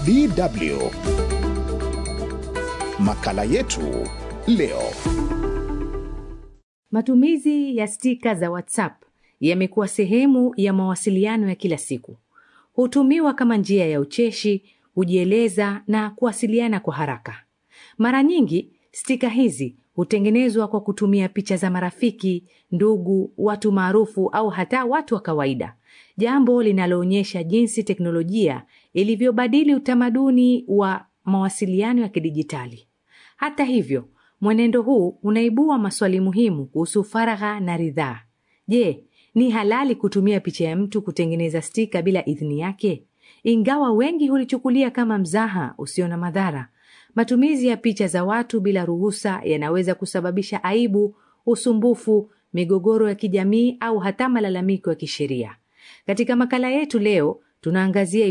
DW. Makala yetu leo. Matumizi ya stika za WhatsApp yamekuwa sehemu ya mawasiliano ya kila siku. Hutumiwa kama njia ya ucheshi, kujieleza na kuwasiliana kwa haraka. Mara nyingi stika hizi hutengenezwa kwa kutumia picha za marafiki, ndugu, watu maarufu au hata watu wa kawaida, jambo linaloonyesha jinsi teknolojia ilivyobadili utamaduni wa mawasiliano ya kidijitali. Hata hivyo, mwenendo huu unaibua maswali muhimu kuhusu faragha na ridhaa. Je, ni halali kutumia picha ya mtu kutengeneza stika bila idhini yake? Ingawa wengi hulichukulia kama mzaha usio na madhara, matumizi ya picha za watu bila ruhusa yanaweza kusababisha aibu, usumbufu, migogoro ya kijamii au hata malalamiko ya kisheria. Katika makala yetu leo tunaangazia